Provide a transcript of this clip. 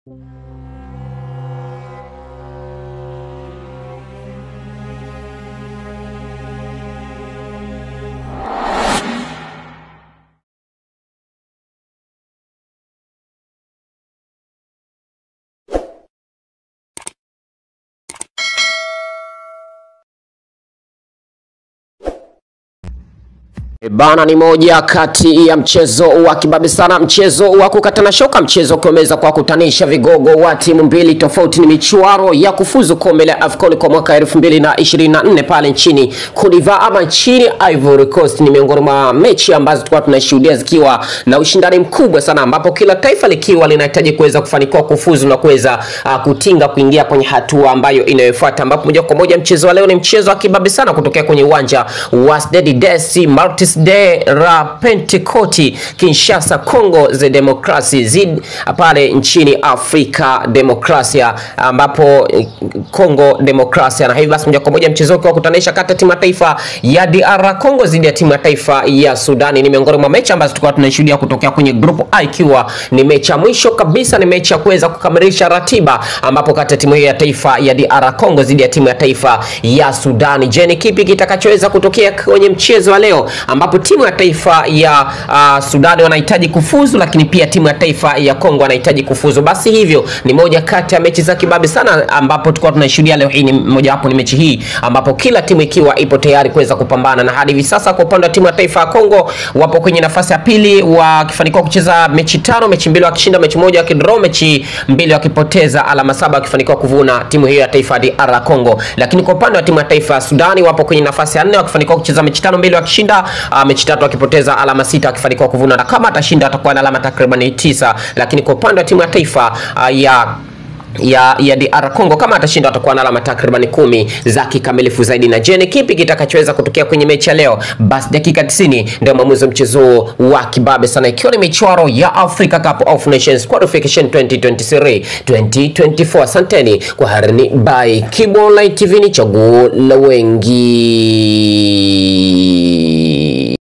E Bana, ni moja kati ya mchezo wa kibabe sana, mchezo wa kukatana shoka, mchezo ukiomeza kwa kutanisha vigogo wa timu mbili tofauti. Ni michuano ya kufuzu kombe la AFCON kwa mwaka 2024 pale nchini Cote d'Ivoire ama nchini Ivory Coast. Ni miongoni mwa mechi ambazo tulikuwa tunashuhudia zikiwa na ushindani mkubwa sana, ambapo kila taifa likiwa linahitaji kuweza kufanikiwa kufuzu na kuweza uh, kutinga kuingia kwenye hatua ambayo inayofuata, ambapo moja kwa moja mchezo wa leo ni mchezo wa kibabe sana kutokea kwenye uwanja wa Stade des Martyrs de la Pentecote Kinshasa, Congo za Demokrasi zid pale nchini Afrika Demokrasia, ambapo Congo Demokrasia. Na hivi basi moja kwa moja mchezo wa kutanisha kati ya timu ya taifa ya DR Congo dhidi ya timu ya taifa ya Sudani ni miongoni mwa mechi ambazo tulikuwa tunashuhudia kutokea kwenye group A, ikiwa ni mechi ya mwisho kabisa, ni mechi ya kuweza kukamilisha ratiba, ambapo kati ya timu hiyo ya taifa ya DR Congo dhidi ya timu ya taifa ya Sudani. Je, ni kipi kitakachoweza kutokea kwenye mchezo wa leo ambapo timu ya taifa ya uh, Sudani wanahitaji kufuzu, lakini pia timu ya taifa ya Kongo wanahitaji kufuzu. Basi hivyo ni moja kati ya mechi za kibabe sana, ambapo tulikuwa tunashuhudia leo hii. Ni mojawapo ni mechi hii ambapo kila timu ikiwa ipo tayari kuweza kupambana, na hadi hivi sasa kwa upande wa timu ya taifa ya Kongo wapo kwenye nafasi ya pili wakifanikiwa kucheza mechi tano, mechi mbili wakishinda, mechi moja wakidraw, mechi mbili wakipoteza, alama saba wakifanikiwa kuvuna timu hiyo ya taifa ya DR Congo. Lakini kwa upande wa timu ya taifa ya Sudani wapo kwenye nafasi ya nne wakifanikiwa kucheza mechi tano, mbili wakishinda, uh, mechi tatu akipoteza alama sita akifanikiwa kuvuna, na kama atashinda atakuwa na alama takriban tisa. Lakini kwa upande wa timu ya taifa uh, ya ya ya DR Congo kama atashinda atakuwa na alama takriban kumi za kikamilifu zaidi. Na je, ni kipi kitakachoweza kutokea kwenye mechi ya leo? Basi dakika 90 ndio maamuzi wa mchezo wa kibabe sana, ikiwa ni michuano ya Africa Cup of Nations Qualification 2023 2024. Asanteni kwa harini by Kibo Online TV, ni chaguo la wengi.